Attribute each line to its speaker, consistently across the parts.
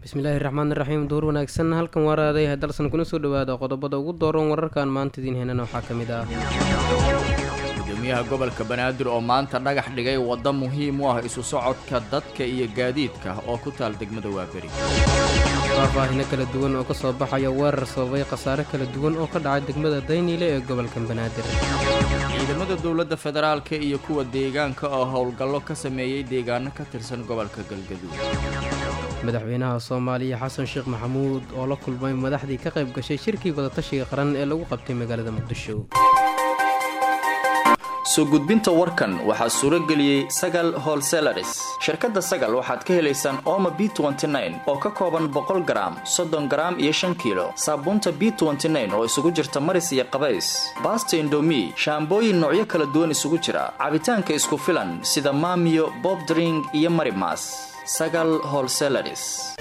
Speaker 1: bismillaahi raxmaan iraxiim duur wanaagsan halkan waaraaday dalsan kuna soo dhawaada qodobada ugu dooran wararkan maanta idiin heenana waxaa ka mid ah
Speaker 2: gudoomiyaha gobolka banaadir oo maanta dhagax dhigay waddo muhiim u ah isu socodka dadka iyo gaadiidka oo ku taal degmada waaberi
Speaker 1: faahfaahino kala duwan oo ka soo baxaya weerar sababay khasaare kala duwan oo ka dhacay degmada dayniile ee gobolka banaadir
Speaker 2: ciidamada dowladda federaalka iyo kuwa deegaanka oo howlgallo ka sameeyey deegaano ka tirsan gobolka galgaduud
Speaker 1: madaxweynaha soomaaliya xasan sheekh maxamuud oo la kulmay madaxdii ka qayb gashay shirkii wadatashiga qaran ee lagu qabtay magaalada muqdisho
Speaker 2: soo gudbinta warkan waxaa suuro geliyey sagal holselaris shirkadda sagal waxaad ka helaysaan ooma b oo ka kooban boqol garaam soddon garaam iyo shan kiilo saabuunta b oo isugu jirta maris iyo qabays baasta indomi shaambooyin noocyo kala duwan isugu jira cabitaanka isku filan sida maamiyo bobdring iyo marimas sagal holselaris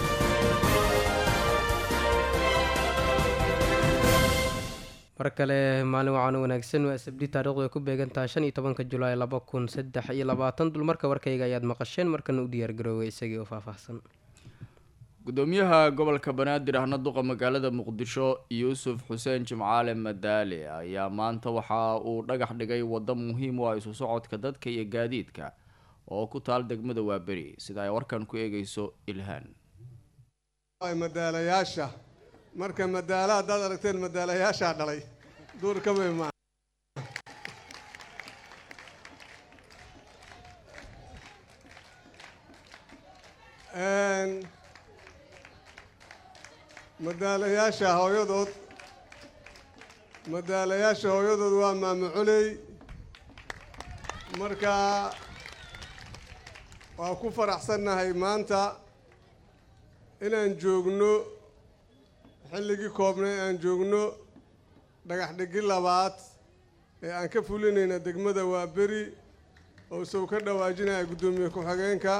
Speaker 1: mar kale maalin wacan wanaagsan waa sabdi taarikhdu ay ku beegantahay shan iyo tobanka julaay laba kun saddex iyo labaatan dulmarka warkayga ayaad maqasheen markana u diyaargarooway isagii oo faahfaahsan
Speaker 2: gudoomiyaha gobolka banaadir ahna duqa magaalada muqdisho yuusuf xuseen jimcaale madaale ayaa maanta waxa uu dhagax dhigay waddo muhiim u ah isu socodka dadka iyo gaadiidka oo ku taal degmada waaberi sida ay warkan ku eegayso ilhaan
Speaker 3: madaalayaasha marka madaala haddaad aragteen madaalayaashaa dhalay duur ka wey maa madaalayaasha hooyadood madaalayaasha hooyadood waa maamacoley marka waa ku faraxsannahay maanta inaan joogno xilligii koobnay aan joogno dhagax dhigi labaad ee aan ka fulinayna degmada waaberi oo isagu ka dhawaajinaya guddoomiye ku-xigeenka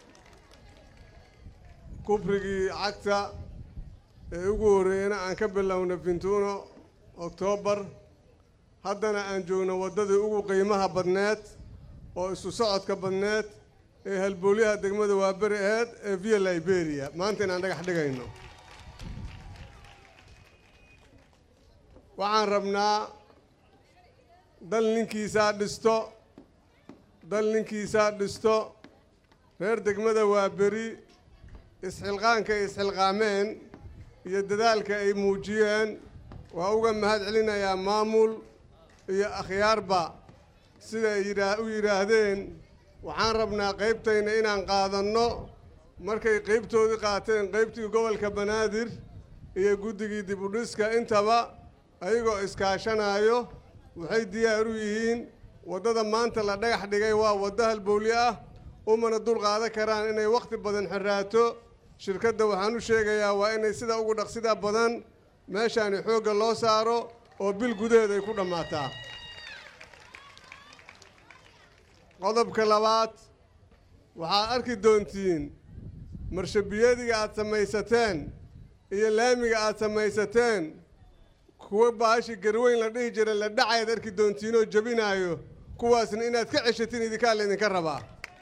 Speaker 3: kubrigii cagta ee ugu horreeyana aan ka bilowna fintuuno oktoobar haddana aan joogno waddadii ugu qiimaha badneed oo isu socodka badneed ee halboolyaha degmada waaberi aheyd ee via liberia maanta inaan dhagax dhigayno waxaan rabnaa dal ninkiisaa dhisto dal ninkiisaa dhisto reer degmada waa beri isxilqaanka ay isxilqaameen iyo dadaalka ay muujiyeen waa uga mahad celinayaa maamul iyo akhyaarba siday yidhaa u yidhaahdeen waxaan rabnaa qaybtayna inaan qaadanno markay qaybtoodii qaateen qaybtii gobolka banaadir iyo guddigii dib u dhiska intaba ayagoo iskaashanaayo waxay diyaar u yihiin waddada maanta la dhagax dhigay waa waddo halbowli ah umana dul qaadan karaan inay wakhti badan xiraato shirkadda waxaan u sheegayaa waa inay sida ugu dhaqsida badan meeshaani xoogga loo saaro oo bil gudaheed ay ku dhammaataa qodobka labaad waxaad arki doontiin marshabiyadiga aad samaysateen iyo laamiga aad samaysateen kuwa baashi garweyn la dhihi jira la dhacayaad arki doontiinoo jabinaayo kuwaasna inaad ka ceshatiin idinkaa laydinka rabaa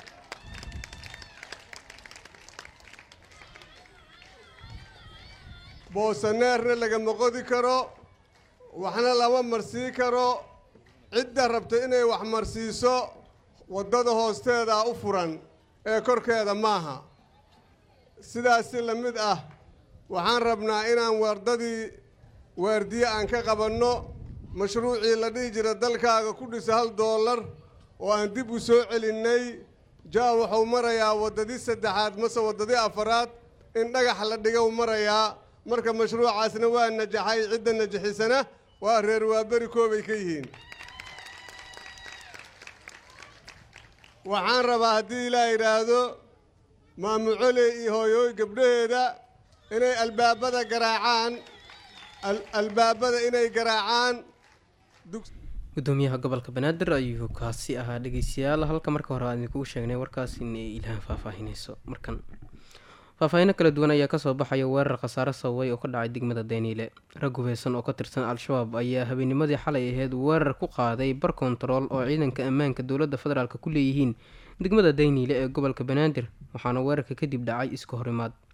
Speaker 3: boosaneerna lagama qodi karo waxna lama marsii karo cidda rabta inay wax marsiiso waddada hoosteedaa u furan ee korkeeda maaha sidaasi la mid ah waxaan rabnaa inaan waddadii waardiye aan ka qabanno mashruucii la dhihi jira dalkaaga ku dhisa hal doolar oo aan dib u soo celinnay jaa wuxuu marayaa waddadii saddexaad mase waddadii afaraad in dhagax la dhigow marayaa marka mashruucaasna waa najaxay cidda najaxisana waa reer waaberi koobay ka yihiin waxaan rabaa haddii ilaa yidhaahdo maamucoley iyo hooyooy gabdhaheeda inay albaabada garaacaan albaabada inay garaacaan
Speaker 1: gudoomiyaha gobolka banaadir ayuu kaasi ahaa dhegeystayaal halka marka hore aan idinkugu sheegnay warkaas in ay ilhaan faahfaahineyso markan faahfaahino kala duwan ayaa kasoo baxaya weerar khasaare sababay oo ka dhacay degmada dayniile rag hubeysan oo ka tirsan al-shabaab ayaa habeenimadii xalay aheyd weerar ku qaaday bar kontarool oo ciidanka ammaanka dowladda federaalk ku leeyihiin degmada dayniile ee gobolka banaadir waxaana weerarka kadib dhacay iska horimaad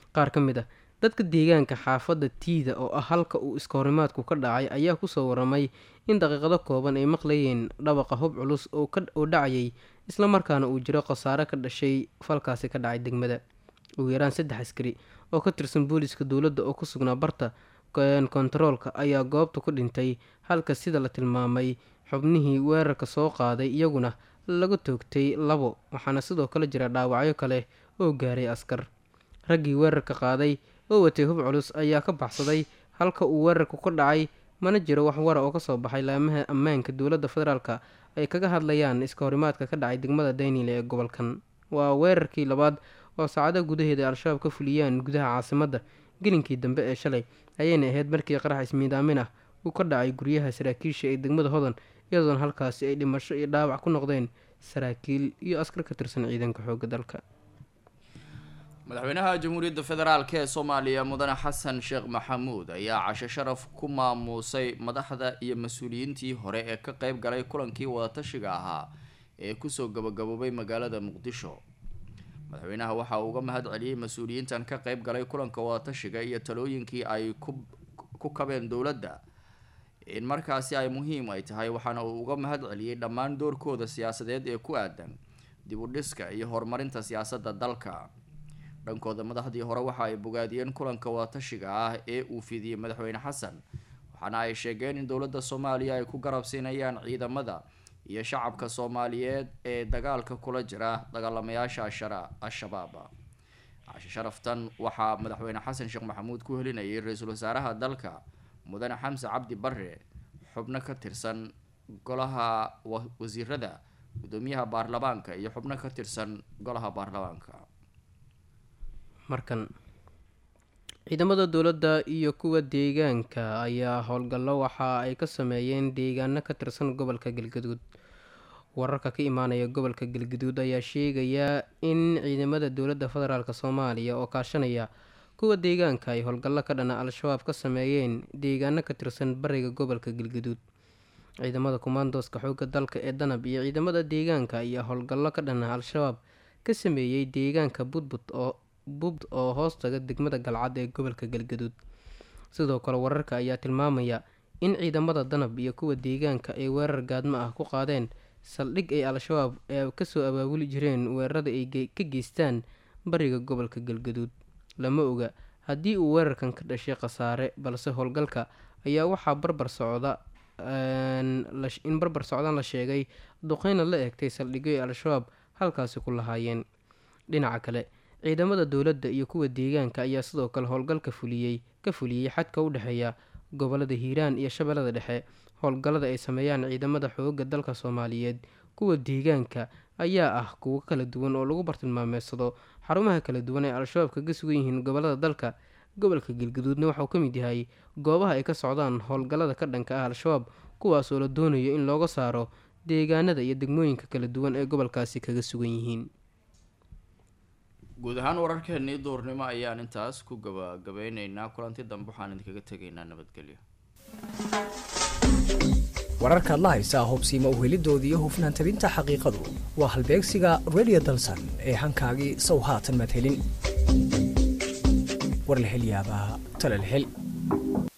Speaker 1: qaar ka mid ah dadka deegaanka xaafadda tiida oo ah halka uu iskahorimaadku ka dhacay ayaa kusoo waramay in daqiiqado kooban ay maqlayeen dhawaqa hub culus oo dhacayay islamarkaana uu jiro khasaare ka dhashay falkaasi ka dhacay degmada ugu yaraan saddex askari oo ka tirsan booliiska dowladda oo ku sugnaa barta kontaroolka ayaa goobta ku dhintay halka sida la tilmaamay xubnihii weerarka soo qaaday iyaguna lagu toogtay labo waxaana sidoo kale jira dhaawacyo kale oo gaaray askar raggii weerarka qaaday oo watay hub culus ayaa ka baxsaday halka uu weerarku ka dhacay mana jiro wax wara oo kasoo baxay laamaha ammaanka dowladda federaalk ay kaga hadlayaan iska horimaadka ka dhacay degmada daynile ee gobolkan waa weerarkii labaad oo saacada gudaheeda al-shabaab ka fuliyaan gudaha caasimadda gelinkii dambe ee shalay ayayna ahayd markii qarax ismiidaamin ah uu ka dhacay guryaha saraakiisha ee degmada hodan iyadoona halkaasi ay dhimasho iyo dhaawac ku noqdeen saraakiil iyo askar ka tirsan ciidanka xooga dalka
Speaker 2: madaxweynaha jamhuuriyadda federaalk ee soomaaliya mudane xasan sheekh maxamuud ayaa casho sharaf ku maamuusay madaxda iyo mas-uuliyiintii hore ee ka qeyb galay kulankii wadatashiga ahaa ee kusoo gabagaboobay magaalada muqdisho madaxweynaha waxa uu uga mahad celiyey mas-uuliyiintan ka qeyb galay kulanka wadatashiga iyo talooyinkii ay ku kabeen dowladda in markaasi ay muhiim ay tahay waxaana uu uga mahad celiyey dhammaan doorkooda siyaasadeed ee ku aadan dib u dhiska iyo horumarinta siyaasadda dalka dhankooda madaxdii hore waxa ay bogaadiyeen kulanka wadatashiga ah ee uu fidiyey madaxweyne xasan waxaana ay sheegeen in dowladda soomaaliya ay ku garabsiinayaan ciidamada iyo shacabka soomaaliyeed ee dagaalka kula jira dagaalamayaasha al-shabaab cashe sharaftan waxaa madaxweyne xasan sheekh maxamuud ku helinayay ra-iisul wasaaraha dalka mudane xamse cabdi bare xubno ka tirsan golaha wasiirada gudoomiyaha baarlamaanka iyo xubno ka tirsan golaha baarlamaanka
Speaker 1: markan ciidamada dowladda iyo kuwa deegaanka ayaa howlgallo waxa ay ka sameeyeen deegaano ka tirsan gobolka galgaduud wararka ka imaanaya gobolka galgaduud ayaa sheegaya in ciidamada dowladda federaalk soomaaliya oo kaashanaya kuwa deegaanka ay howlgallo ka dhana al-shabaab ka sameeyeen deegaano ka tirsan bariga gobolka galgaduud ciidamada kumaandooska xoogga dalka ee danab iyo ciidamada deegaanka ayaa howlgallo ka dhana al-shabaab ka sameeyey deegaanka budbud oo bubd oo hoostaga degmada galcad ee gobolka galgaduud sidoo kale wararka ayaa tilmaamaya in ciidamada danab iyo kuwa deegaanka ay weerar gaadmo ah ku qaadeen saldhig ay al-shabaab ee kasoo abaabuli jireen weerarada ay ka geystaan bariga gobolka galgaduud lama oga haddii uu weerarkan ka dhashay khasaare balse howlgalka ayaa waxaa barbar socda in barbar socdan la sheegay duqeyna la eegtay saldhigyo ay al-shabaab halkaasi ku lahaayeen dhinaca kale ciidamada dowladda iyo kuwa deegaanka ayaa sidoo kale howlgalka fuliyey ka fuliyey xadka u dhexeeya gobolada hiiraan iyo shabeellada dhexe howlgallada ay sameeyaan ciidamada xooga dalka soomaaliyeed kuwa deegaanka ayaa ah kuwo kala duwan oo lagu bartilmaameedsado xarumaha kala duwan ee al-shabaab kaga sugan yihiin gobolada dalka gobolka galgaduudna waxauu ka mid yahay goobaha ay ka socdaan howlgallada ka dhanka ah al-shabaab kuwaas oo la doonayo in looga saaro deegaanada iyo degmooyinka kala duwan ee gobolkaasi kaga sugan yihiin
Speaker 2: guud ahaan wararkeenii duurnimo ayaan intaas ku gabagabeyneynaa kulanti dambe waxaan idinkaga tegaynaa nabadgelyo
Speaker 4: wararkaad la haysaa hubsiima uhelidooda iyo hufnaan tabinta xaqiiqadu waa halbeegsiga radio dalsan ee hankaagii sow haatan madhelin warlahelyaabaha talalhel